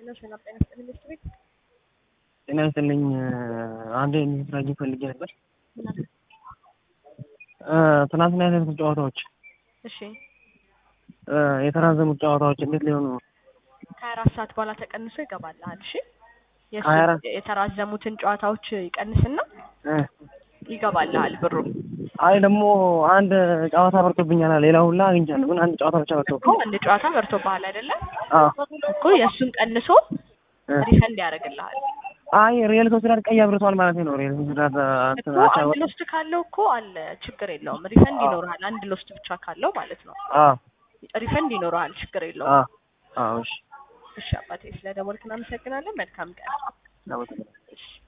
ነው ሰላም ጤና ይስጥልኝ ሚስት ቤት ጤና ይስጥልኝ። አንድ እንድትረጂ ፈልጌ ነበር። ትናንትና ያደረጉት ጨዋታዎች እሺ የተራዘሙት ጨዋታዎች እንዴት ሊሆኑ ነው? ከሀያ አራት ሰዓት በኋላ ተቀንሶ ይገባልሃል። እሺ የእሱ ሀያ አራት የተራዘሙትን ጨዋታዎች ይቀንስና እ ይገባልሃል ብሩ አይ ደግሞ አንድ ጨዋታ በርቶብኛል። ሌላ ሁላ አግኝቻለሁ፣ ግን አንድ ጨዋታ ብቻ እኮ በርቶብኝ። አንድ ጨዋታ በርቶብሃል አይደለም አዎ እኮ የእሱን ቀንሶ እ ሪፈንድ ያደርግልሃል አይ ሪየል ሶሲዳድ ቀይ አብርቷል ማለት ነው። ሪየል ሶሲዳድ እኮ አንድ ሎስት ካለው እኮ አለ ችግር የለውም ሪፈንድ ይኖርሃል አንድ ሎስት ብቻ ካለው ማለት ነው አዎ ሪፈንድ ይኖርሃል ችግር የለውም አዎ አዎ እሺ እሺ አባቴ ስለ ደወልክ እናመሰግናለን መልካም ቀን ለምን እሺ